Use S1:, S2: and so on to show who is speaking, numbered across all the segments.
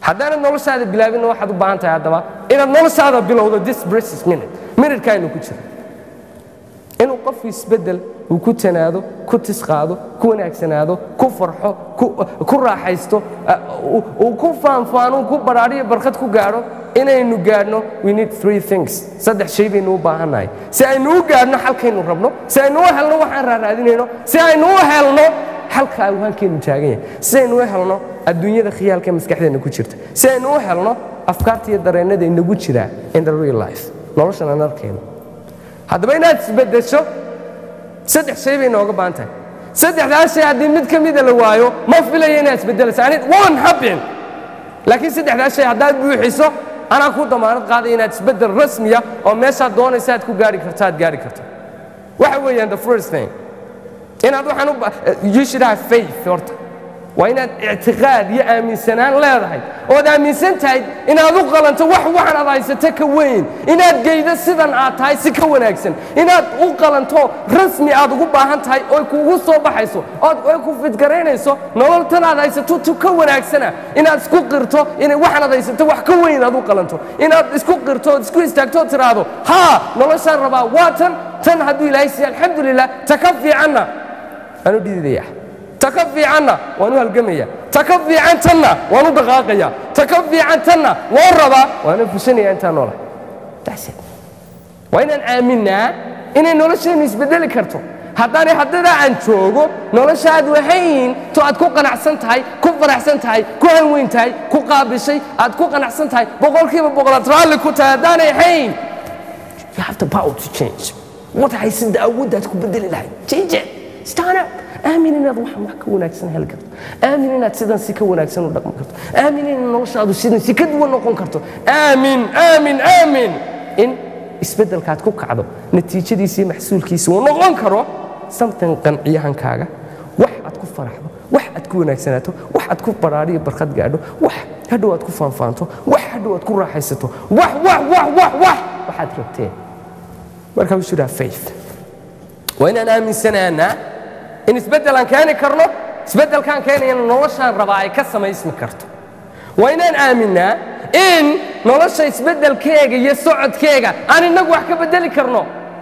S1: haddaanad noloshaada bilaabinna waxaad u baahan tahay haddaba inaad noloshaada bilowdo this precious minute minuteka aynu ku jiro inuu qofku isbeddel uu ku tanaado ku tisqaado ku wanaagsanaado ku farxo ku raaxaysto uu ku faanfaano ku badhaadhiyo barkad ku gaadho inaynu gaadhno we need three things saddex shay baynu u baahannahay si aynu u gaadhno xalkaynu rabno si aynu u helno waxaan raaraadinayno si aynu u helno xalka awhaankeennu taagan yahay si aynu u helno adduunyada khiyaalka maskaxdeenna ku jirta si aynu u helno afkaarta iyo dareennada inagu jiraa in the real life noloshan aan arkayno haddaba inaad isbeddesho saddex shay bay nooga baahan tahay saddexdaas shay haddii mid ka mida la waayo ma filayo inaad isbeddelayso anid won't happen laakiin saddexdaas shay haddaad buuxiso anaa ku damaanad qaaday inaad isbeddel rasmiya oo meeshaad doonaysa aad ku gaari karto aad gaari karto waxa weeyaan the first thing inaad waxaan u you should have faith horta waa inaad ictiqaad iyo aaminsanaan leedahay ood aaminsan tahay inaad u qalanto wax waxan aad haysato ka weyn inaad geydo sidan aad tahay si ka wanaagsan inaad u qalanto rasmi aad ugu baahan tahay oy kuugu soo baxayso ood ay ku fidgaraynayso nolol tan aad haysato tu ka wanaagsana inaad isku qirto inay waxan aad haysato wax ka weyn aad u qalanto inaad isku qirto ood isku istaagto ood tiraahdo haa noloshaan rabaa waa tan tan hadduu ilaahay siiya alxamdulilah ta ka fiicanna waan u dhididaya ta ka fiicanna waan u halgamaya ta ka fiican tanna waan u dhaqaaqaya ta ka fiican tanna waan rabaa waana fushanaya intaan noola waa inaan aaminnaa inay nolosheennu isbeddeli karto haddaanay haddadaa aan joogo noloshaad wahayn to aad ku qanacsan tahay ku faraxsan tahay ku hanweyn tahay ku qaabishay aad ku qanacsan tahay boqolkiiba boqolaad raalli ku tahay haddaanay hayn you have the power to change wad haysada awooddaad ku beddeli lahayd change it stand up aamin inaad waxan wax ka wanaagsan heli karto aamin inaad sidan si ka wanaagsan u dhaqmi karto aamin in noloshaadu sidan si ka duwan noqon karto aamin aamin aamin in isbeddelkaad ku kacdo natiijadiisa iyo maxsuulkiisa uu noqon karo something qanciyahankaaga wax aad ku faraxdo wax aad ku wanaagsanaato wax aad ku badhaadhiyo barkad gaadho wax hadhow aad ku faanfaanto wax hadhow aad ku raaxaysato wax wax wax wax wax waxaad rabteen marka we should have faith waa inaan aaminsanaanaa in isbeddelaan keeni karno isbeddelkaan keenayana noloshaan rabaa ay ka samaysmi karto waa inaan aaminnaa in nolosha isbeddelkeega iyo socodkeega aan innagu wax ka beddeli karno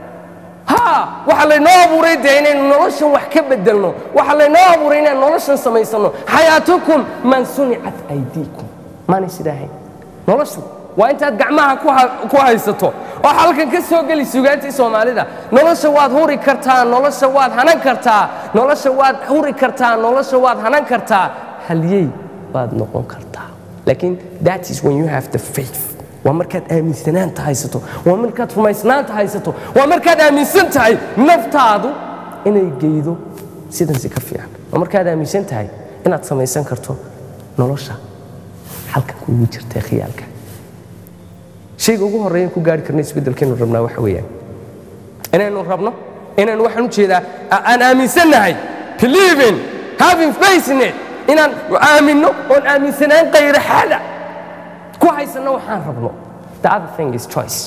S1: ha waxaa laynoo abuuray dee inaynu noloshan wax ka beddelno waxaa laynoo abuuray inaan noloshan samaysanno xayaatukum man sunicat aydiikum maanay sidaahayn noloshu waa intaad gacmaha ku haysato oo halkan ka soo geli sugaantii soomaalida nolosha waad huri kartaa nolosha waad hanan kartaa nolosha waad huri kartaa nolosha waad hanan kartaa halyey baad noqon kartaa laakiin that is when you have the faith waa markaad aaminsanaanta haysato waa markaad rumaysnaanta haysato waa markaad aaminsan tahay naftaadu inay geydo sidan si ka fiican waa markaad aaminsan tahay inaad samaysan karto nolosha halkan kuugu jirta khiyaalka shayga ugu horreeyan ku gaari karna isbeddelkaynu rabnaa waxa weeyaan inaynu rabno inaynu waxaan u jeedaa aan aaminsannahay believing having faith in it inaan aaminno oon aaminsanaan qayraxada ku haysanno waxaan rabno the other thing is choice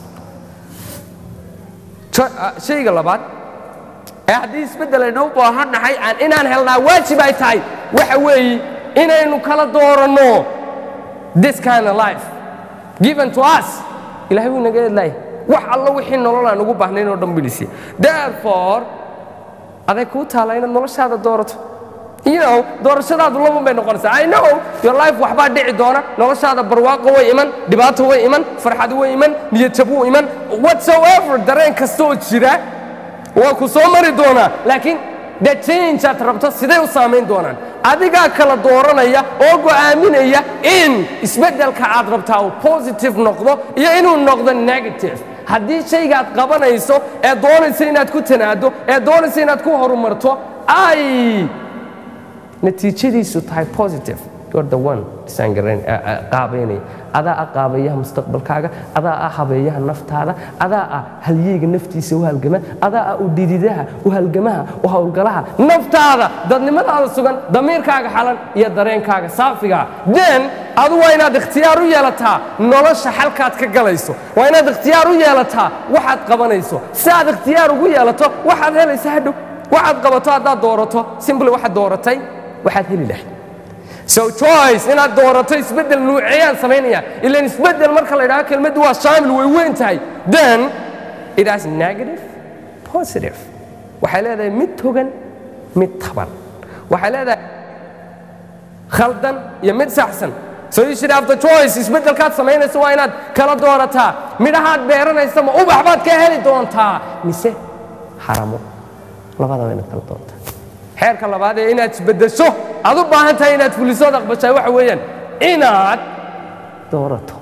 S1: shayga labaad ee haddii isbeddel aynu u baahannahay aan inaan helnaa waajib ay tahay waxa weeye inaynu kala dooranno this kind of life given to us ilahay wuu inaga edlaaya wax allo wixii nolol aan ugu baahnayn oo dhan bilisiya therefore aday kuu taala inaad noloshaada doorato you know doorashadaadu labun bay noqonaysaa i know your life waxbaa dhici doona noloshaada barwaaqo way iman dhibaato way iman farxad way iman niyadjab wuu iman whatsoever dareen kasta oo jira waa ku soo mari doonaa laakiin the change aad rabto siday u saamayn doonaan adigaa kala dooranaya oo go'aaminaya in isbeddelka aad rabtaa uu positive noqdo iyo inuu noqdo negative haddii shaygaad qabanayso ee doonaysa inaad ku tanaado ee doonaysa inaad ku horumarto ay natiijadiisu tahay positive you're the one qaabaynaya adaa ah qaabayaha mustaqbalkaaga adaa ah habeeyaha naftaada adaa ah halyeyga naftiisa u halgama adaa ah u dhididaha u halgamaha u howlgalaha naftaada dadnimadaada sugan damiirkaaga xalan iyo dareenkaaga saafigaa then adu waa inaad ikhtiyaar u yeelataa nolosha xalkaad ka galayso waa inaad ikhtiyaar u yeelataa waxaad qabanayso si aad ikhtiyaar ugu yeelato waxaad helaysa hadhow waxaad qabato haddaad doorato simbly waxaad dooratay waxaad heli lahayd so choice inaad doorato isbeddel nuuceeyaan samaynaya ilan isbeddel marka la idhaho kelmaddu waa shaamil way weyn tahay then it has negative positive waxay leedahay mid togan mid taban waxay leedahay khaldan iyo mid saxsan so you should have the choice isbeddelkaad samaynaysa waa inaad kala doorataa midhahaad beeranaysa ma ubax baad ka heli doontaa mise haramo labadaba inaad kala doontaa xeerka labaad ee inaad isbeddesho aad u baahan tahay inaad fulisood aqbashaa waxa weeyaan inaad doorato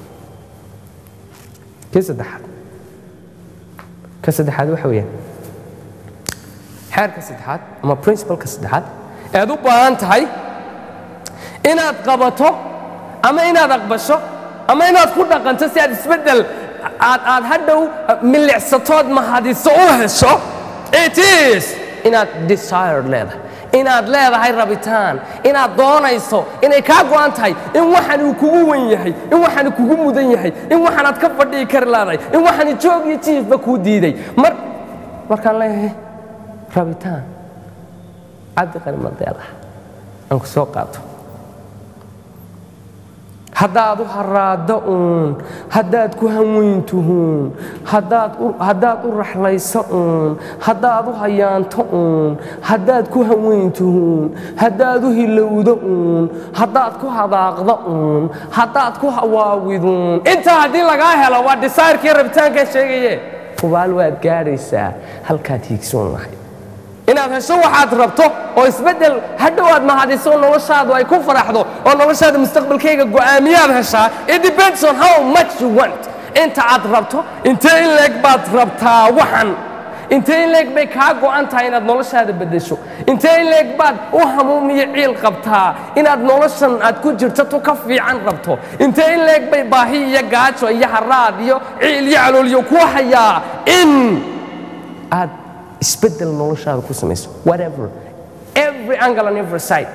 S1: kii saddexaad ka saddexaad waxa weeyaan xeerka saddexaad ama principalka saddexaad ead u baahan tahay inaad qabato ama inaad aqbasho ama inaad ku dhaqanto si aad isbeddel aad aad hadhow milicsatood mahadiso u hesho it is inaad desire leedahay inaad leedahay rabitaan inaad doonayso inay kaa go'an tahay in waxan uu kugu wen yahay in waxan kugu mudan yahay in waxanaad ka fadhihi kari leedahay in waxani joog iyo jiifba kuu diiday mar markaan leeyahay rabitaan cabdi qani madeelah aan ku soo qaato haddaad u haraaddo uun haddaad ku hanweyntuhuun haddaad u raxlayso uun haddaad u hayaanto uun haddaad ku hanweyntuhuun haddaad u hilowdo uun haddaad ku hadaaqdo uun haddaad ku hawaawiduun intaa haddii lagaa helo waa disayrkii rabitaankaa sheegaye hubaal waad gaadhaysaa halkaad hiigsoon lahayd inaad hesho waxaad rabto oo isbeddel hadhow aad mahadiso noloshaadu ay ku faraxdo oo noloshaada mustaqbalkayga go'aamiyaad heshaa it depends on how much you want inta aad rabto intee in leeg baad rabtaa waxan intee in leeg bay kaa go'an tahay inaad noloshaada beddesho intee in leeg baad u hamuumiyo ciil qabtaa inaad noloshan aad ku jirto tu ka fiican rabto intee in leeg bay baahi iyo gaajo iyo haraad iyo ciil iyo calooliyo ku hayaa in aad isbeddel noloshaada ku samayso whatever every angle and every side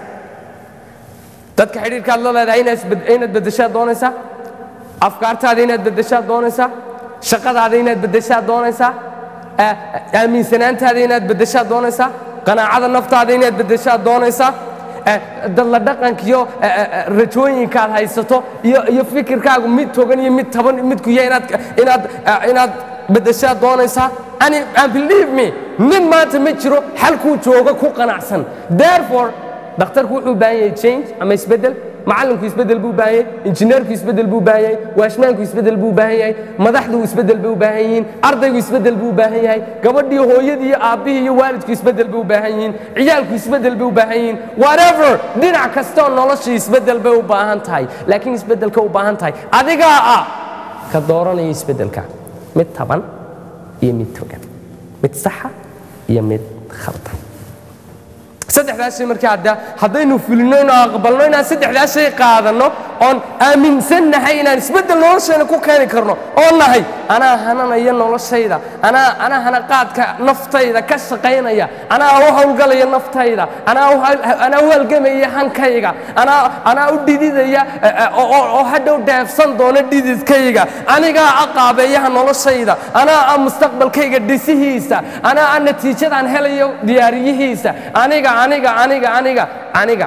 S1: dadka xidhiirkaad la leedahay inaad beddeshaad doonaysaa afkaartaada inaad beddeshaad doonaysaa shaqadaada inaad beddeshaad doonaysaa aaminsanaantaada inaad beddeshaad doonaysaa qanaacada naftaada inaad beddeshaad doonaysaa dadla dhaqankiyo rajooyinkaad haysato iyo fikirkaagu mid togan iyo mid taban midkuya inaad beddeshaad doonaysaa and believe me nin maanta ma jiro xalkuu jooga ku qanacsan therefore dhakhtarku wuxuu baahan yahay change ama isbeddel macallinku isbeddel buu baahan yahay injineerku isbeddel buu baahan yahay waashmaanku isbeddel buu baahan yahay madaxdu isbeddel bay u baahan yihiin ardaygu isbeddel buu baahan yahay gabadhii hooyadii iyo aabbihii iyo waalidku isbeddel bay u baahan yihiin ciyaalku isbeddel bay u baahan yihiin whatever dhinac kastoo noloshii isbeddel bay u baahan tahay laakiin isbeddelka u baahan tahay adigaa ah ka dooranaya isbeddelka mid taban iyo mid togan mid saxa iyo mid khaldan saddexdaas shay markaa hadda haddaynu fulino inuu aqbalno inaan saddexdaas shay qaadanno oon aaminsannahay inaan isbeddel noloshayna ku keeni karno oo nahay anaa hananaya noloshayda anaa anaa hanaqaadka naftayda ka shaqaynaya anaa u howlgalaya naftayda anaa anaa u halgamaya hankayga anaa anaa u dhididaya oo hadhow dheefsan doona dhididkayga anigaa aqaabeeyaha noloshayda anaa a mustaqbalkayga dhisihiisa anaa a natiijadaan helayo diyaariyihiisa aniga aniga aniga aniga aniga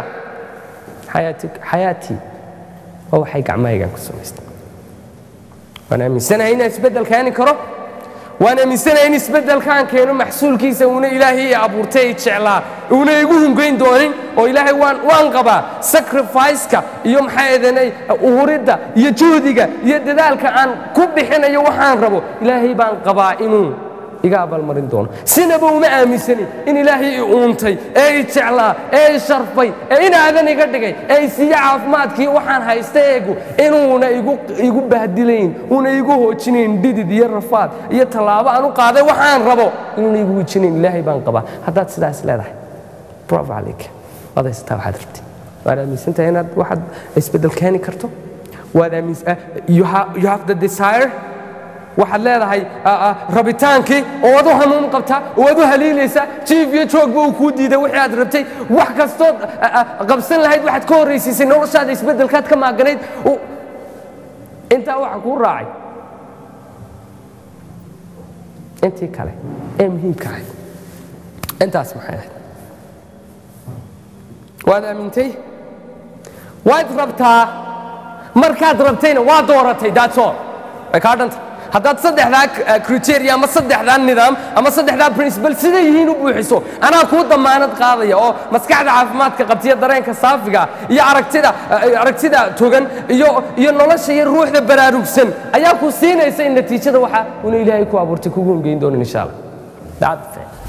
S1: xayaatii waa waxay gacmahaygan ku samaystay waan aaminsanahay inaan isbeddel keeni karo waan aaminsanahay in isbeddelkaan keeno maxsuulkiisa uuna ilaahay i abuurtay i jeclaa uuna igu hungayn doonin oo ilaahay waan waan qabaa sacrifice-ka iyo maxaa eedanay uhuridda iyo juhdiga iyo dadaalka aan ku bixinayo waxaan rabo ilaahay baan qabaa inuu iga abaalmarin doono sinaba uma aaminsanin in ilaahay i uuntay ee i jeclaa ee i sharfay ee inaadan iga dhigay ee i siiye caafimaadkii waxaan haysta eegu inuuna igu bahdilayn uuna igu hoojinayn dhidid iyo rafaad iyo tallaabo aan u qaaday waxaan rabo inuuna igu hojinayn ilaahay baan qabaa haddaad sidaas leedahay bravo calayk waad haysataa waxaad rabtid waad aaminsantahay inaad waxaad isbeddel keeni karto waad aaminsan you have the desire waxaad leedahay rabitaankii oo ad u hanuun qabtaa oo ad u haliilaysaa jiif iyo joogba uu kuu diiday wixii aad rabtay wax kastood qabsan lahayd waxaad ka horraysiisay noloshaada isbeddelkaad ka maaganayd intaa waxa kuu raacay intii kale ee muhiimka ahayd intaas maxay ahayd waad aamintay waad rabtaa markaad rabtayna waa dooratay daatoo way kaa dhanta haddaad saddexdaa criteria ama saddexdaa nidaam ama saddexdaa principal siday yihiin u buuxiso anaa kuu damaanad qaadaya oo maskaxda caafimaadka qabtiya dareenka saafiga iyo aragtida aragtida togan iyo iyo nolosha iyo ruuxda baraarugsan ayaa ku siinaysa in natiijada waxa una ilaahay ku abuurtay kugu hongeyn doonin insha allah